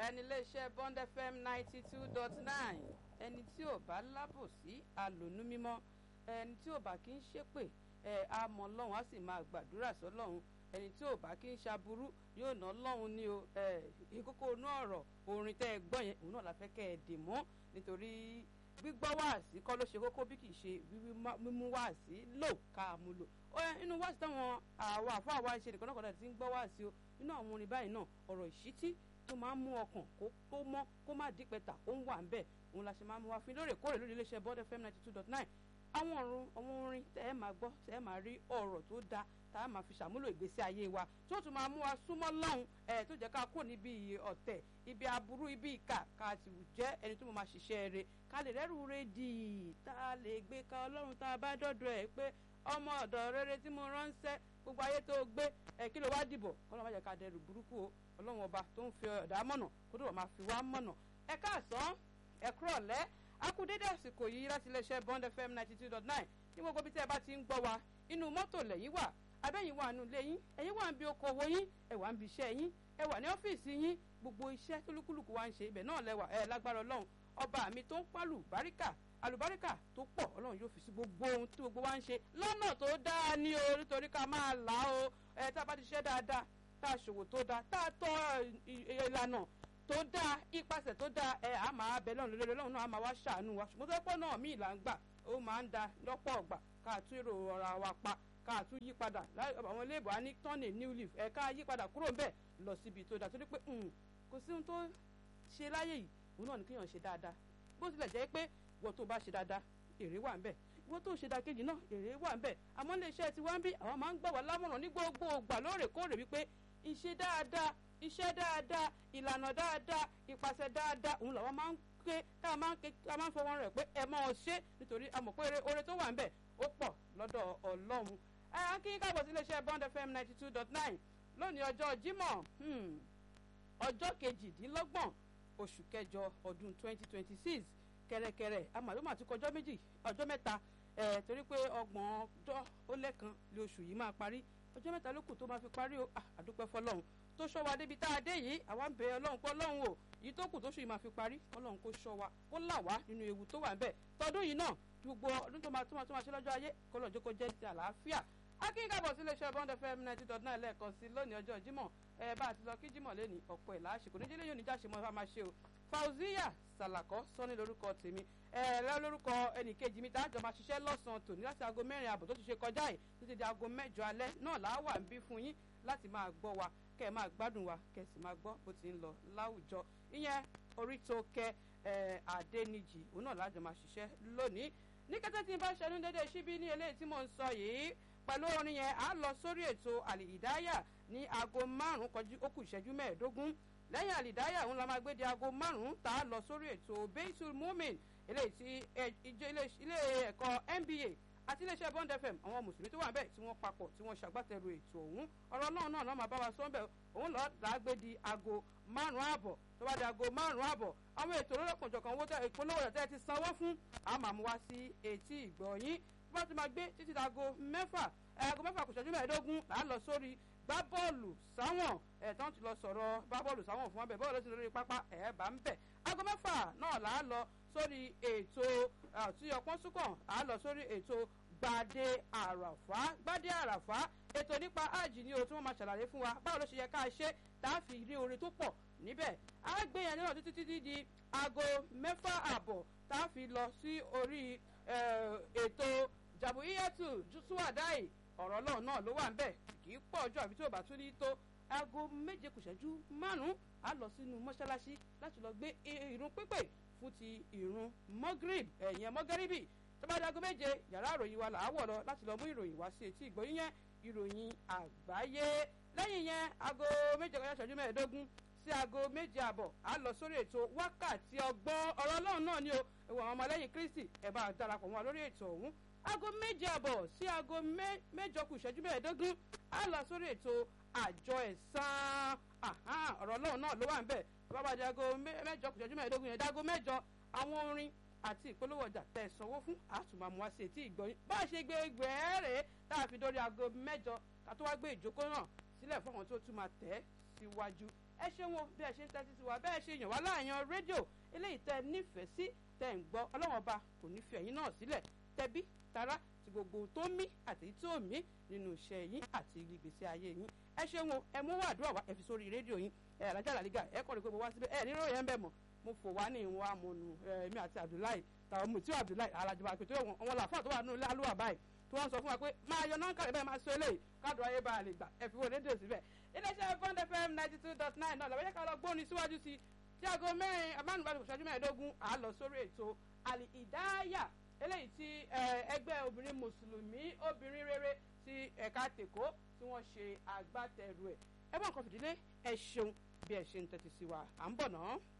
ẹni iléeṣẹ́ bond fm ninety two dot nine ẹni tí ò bá lábòsí alònú mímọ́ ẹni tí ò bá kí ń ṣépè ẹ á mọ ọlọ́run á sì máa gbàdúrà sọ́lọ́run ẹni tí ò bá kí ń ṣaburú yóò ná ọlọ́run ní o ẹ ìkókó inú ọ̀rọ̀ orin tẹ́ ẹ gbọ́ yẹn òun náà la fẹ́ kẹ́ ẹ dì mọ́ nítorí gbígbọ́ wáàsí kọ́ ló ṣe kókó bí kì í ṣe mímú wáàsí lò ká mú lò inú wáàsí táwọn àwọn àfọ àwa ṣe nìkan náà kọ́dà ti ń gbọ́ wáàsí o inú àwọn orin báyìí náà ọ̀rọ̀ ìṣítí tó máa ń mú ọkàn kó tó mọ́ kó má dípẹ́ta ó ń wà ń bẹ̀ òun la ṣe máa ń mú wa fún lóòrèkóòrè lórí iléeṣẹ́ bọ́dẹ fm ninety two dot nine àwọn ọ̀run àwọn orin tẹ́ ẹ máa gbọ́ tẹ́ ẹ máa rí ọ̀rọ̀ tó dáa tá a máa fi ṣàmúlò ìgbésí ayé wa tí ó tún máa mú wa súnmọ́ lọ́hùn ẹ̀ tó jẹ́ ká kó níbi ọ̀tẹ̀ ibi aburú ibi ìkà ká ti jẹ́ ẹni tó mọ̀ máa ṣiṣẹ́ rẹ̀ ká lè rẹ́rù rẹ̀ dì í tá a lè gbé ka ọlọ́run tá a bá dọ́dọ̀ ẹ̀ pé ọmọ ọ̀dọ̀ rere tí mo ránṣẹ́ gbogbo ayé tó gbé ẹ̀ kí ló wá dìbò kọ́lọ́ má jẹ́ ká dẹrù burúkú o ọlọ́run ọba tó ń fi ọ̀dà mọ̀nà kó tó wà máa fi wá mọ̀nà ẹ káàsán ẹ kúrọ̀lẹ́ akudédé àsìkò yìí láti iléeṣẹ́ bond fm ninety two dot nine ní gbogbo bí tẹ́ ẹ bá ti ń gbọ́ wa inú mọ́tò lẹ́yìn wà abẹ́yìn wà nù ilé yín ẹ̀yin wà ń bi okòwò yín ẹ wà ń bi iṣẹ́ yín ẹ wà ní ọ́fíìsì yín gbogbo iṣẹ́ tó lúkúlùkù wa ń ṣe ibẹ̀ náà lẹ́wà ẹ lágbára ọlọ́run ọba mi tó ń pálù báríkà àlùbáríkà tó pọ̀ ọlọ́run yóò fi sí gbogbo ohun tí gbogbo wa ń ṣe lọ́nà tó dáa ní o nítorí ká máa là ó ẹ tá a bá ti ṣe dáadáa tá a ṣòwò tó dáa tá a tọ́ ìlànà tó dáa ipasẹ̀ tó dáa ẹ á máa bẹ lọ́run lórí ọlọ́run náà á máa wá ṣàánú wa ṣùgbọ́n tó pọ̀ náà míì là ń gbà ó máa ń da lọ́pọ̀ ọ̀gbà ká tún èrò ọ̀rọ̀ wa pa ká tún yí padà àwọn iléèbò á ní turn a new leaf ẹ ká yí padà kúrò bẹ́ẹ̀ lọ síbi tó dáa torí pé kò sí ohun tó ṣe láyé yìí òun náà ní kéèyàn ṣe dáadáa bó tilẹ̀ jẹ́ pé wọ́n tó bá ṣe dáadáa èrè wà ń bẹ̀ wọ́n tó ṣe dákejì náà èrè wà ń bẹ̀ àmọ́ ilé iṣẹ́ tí wọ́n ń bí àwọn máa ń gbà wá lámọ̀ràn ní gbogbo ògbà lóòrèkóòrè wípé ìṣe dáadáa iṣẹ́ dáadáa ìlànà dáadáa ìpàṣẹ dáadáa òun làwọn máa ń ké tá a máa ń ké tá a máa ń fọwọ́ rẹ̀ pé ẹ máa ṣe nítorí a mọ̀ pé oore tó wà ń bẹ̀ ó pọ̀ lọ́dọ̀ ọlọ́run ẹ á kí káàbọ̀ sí iléeṣẹ́ bond fm ninety two dot nine lónìí ọjọ́ jímọ̀ ọjọ́ kejìdínlọ́gbọ̀n oṣù kẹjọ ọdún twenty twenty six kẹrẹkẹrẹ amàlúmọ̀ àti kọjọ́ méjì ọjọ́ mẹ́ta ẹ̀ torí pé ọgbọ̀n ọjọ́ ó lẹ́kan lé oṣù yìí máa parí ọjọ́ mẹ́ta ló kù tó máa fi parí o àdúpẹ́ fọlọ́run tó ṣọ́ wa débi tá a dé yìí àwa ń bẹ ọlọ́run pé ọlọ́run o yìí tó kù tó ṣù yìí máa fi parí ọlọ́run kó ṣọ́ wa kó là wá nínú ewu tó wà ń bẹ̀ tọdún yìí náà gbogbo ọdún tó máa tó máa tó máa ṣe lọ́jọ́ ayé kó lọ́jọ́ kó jẹ́ ti àlàáfíà akínkàbọ̀ sí iléeṣẹ́ bond fm ninety dot nine lẹ́ẹ̀kan sí lónìí ọjọ́ jímọ̀ ẹ bá a ti lọ kí jímọ̀ lẹ́ni ọ̀pọ̀ ẹ̀ láṣẹ kò ní jẹ́lẹ́ yóò ní jáṣe mọ́ ẹ máa ṣe o fauziya salakọ sọ́ni lórúkọ tèmi ẹ lẹ́ lórúkọ ẹnìkejì mi táàjọ máa ṣiṣẹ́ lọ́sàn-án tòní láti aago mẹ́rin ààbọ̀ tó ti ṣe kọjá yìí títí di aago mẹ́jọ alẹ́ náà làá wà ń bí fún yín láti máa gbọ́ wa kẹ́ ẹ máa gbádùn wa kẹ́ ẹ sì máa gbọ́ bó ti ń lọ láwùjọ ìyẹn orí tó kẹ ẹ àdéníjì òun náà lájọ máa ṣiṣẹ́ lónìí ní kété tí n bá ṣẹnu dédé síbí ní eléyìí tí mò ń sọ yìí pẹ̀lú orin yẹn á lọ sórí ètò àlìdáyà ní aago márùn-ún kọjú ó kù ìṣẹ́jú mẹ́ẹ̀ẹ́dógún lẹ́yìn àlìdáyà òun la máa gbé di aago márùn-ún tá a lọ sórí ètò beitul mumin eléyìí tí ilé ẹ̀kọ́ nba àti iléeṣẹ́ bond fm àwọn mùsùlùmí tó wà bẹ́ẹ̀ tí wọ́n papọ̀ tí wọ́n ṣàgbátẹrù ètò ọ̀hún ọ̀rọ̀ náà náà lọ́ọ́ máa bá wa sọ bẹ́ẹ̀ òun lọ́ọ́ dàgbé di aago márùn-ún ààbọ̀ tó bá di aago márùn-ún ààbọ̀ àwọn ètò olóòkànjọ̀kan owó ìpolówó rẹ̀ tẹ́ ti sanwó fún àmàmú wa sí etí ìgbọ̀nyín bá ti máa gbé títí dago mẹ́fà aago mẹ́fà kò ṣẹ́jú mẹ́ẹ̀ẹ́dógún là á lọ sórí gbá bọ́ọ̀lù sáwọn ẹ̀ tán ti lọ sọ̀rọ̀ gbá bọ́ọ̀lù sáwọn fún wọn bẹ̀ bọ́ọ̀lù sí lórí pápá ẹ̀ bá ń bẹ̀ aago mẹ́fà náà là á lọ sórí ètò àti ọpọ́n súnkàn à á lọ sórí ètò gbadé àràfá gbadé àràfá ètò nípa áàjì ni o tí wọ́n máa ṣàlàyé fún wa báwo ló ṣe yẹ ká ṣe tá a fi rí orin tó pọ̀ níbẹ̀ á gbé yẹn náà títí títí di aago mẹ́fà àbọ̀ tá a fi lọ sí orí ètò jàbù iyẹ́tù jùsùwàdáì ọ̀rọ̀ náà náà ló wà ń bẹ̀ kì í pọ̀ ọjọ́ àbí tí ò bá tún ní tó aago méje kù ṣẹ́jú márùn-ún á lọ sínú mọ́ṣáláṣí láti lọ gbé irun pípè fún ti irun mọ́gírìb ẹ̀yẹn mọ́gẹ́rìbì tó bá di aago méje yàrá ìròyìn wa là á wọ̀ lọ láti lọ mú ìròyìn wá sí etí ìgbóyún yẹn ìròyìn àgbáyé lẹ́yìn yẹn aago méje kọjá ṣẹ́jú mẹ́ẹ̀ẹ́dógún sí aago méje àbọ̀ á lọ sórí ètò wákàtí ọgbọ́n ọ̀rọ̀ ọlọ́run náà ni o ìwọ̀n àwọn ọmọlẹ́yìn kristi ẹ̀ bá darapọ̀ wọn lórí ètò ọ̀hún aago méje àbọ̀ sí aago mẹ́jọ kù ìṣẹ́jú mẹ́ẹ̀ẹ́dógún á lọ sórí ètò àjọ ẹ̀sán ọ̀rọ̀ ọlọ́run náà ló wà ń bẹ̀ bàbá di aago mẹ́jọ kù ìṣẹ́jú mẹ́ẹ̀ẹ́dógún yẹn dáago mẹ́jọ àwọn orin àti ìpolówó ọjà tẹ̀ sanwó fún àtùmọ̀mù wá sí etí ìgbọ̀nyìn bá a ṣe gbé gbẹ̀ẹ́rẹ́ tá a fi dórí aago mẹ́jọ ká tó wá gbé ìjókòó náà sílẹ̀ fún àwọn tó tún máa tẹ̀ síwájú ẹ ṣeun o bí ẹ ṣe ń tẹ́tí sí wa bẹ́ẹ̀ ṣe yàn wá láàyàn rédíò eléyìí tẹ́ nífẹ̀ẹ́ sí tẹ́ ń gbọ́ ọlọ́wọ́n ọba kò ní fi ẹ̀yin náà sílẹ̀ tẹbí tará ti gbogbo tó mí àti tí ò mí nínú iṣẹ́ yín àti ìgbésí ayé yín ẹ ṣeun o ẹ mú wàdúrà wá ẹ fi sórí rédíò yín ẹ alájà làlígà ẹ kọ́ ni pé mo wá síbẹ̀ ẹ nírò yẹn ń bẹ̀ mọ́ mo fò wá ní ìwọ̀n amọ̀nù èmi àti Abdullahi tàwọn mùtí Abdullahi alájọba pé tó wọn làfáà tó wà nínú ilé alúwà báyìí tí wọ́n sọ fún wa pé máa yọ náà kàlẹ́ bẹ́ẹ̀ máa sọ eléyìí káàdùn ayé bá a lè gbà ẹ fi wo rédíò síbẹ̀ iléeṣẹ́ Bond FM ninety two dot nine náà làwọn yẹ ká lọ gbóni síwájú sí tí aago mẹ́rin amánubàdàn ìṣẹ́jú mẹ́ẹ̀ẹ́dógún à lọ sórí ètò àlì ìdáyà eléyìí tí ẹgbẹ́ obìnrin mùsùlùmí obìnrin rere ti ẹ̀ka tèkó tí wọ́n ṣe agbátẹrù ẹ̀ ẹ bá nǹkan fìdílé ẹ ṣeun bí ẹ ṣe ń tẹ́tí sí wa à ń bọ̀ náà.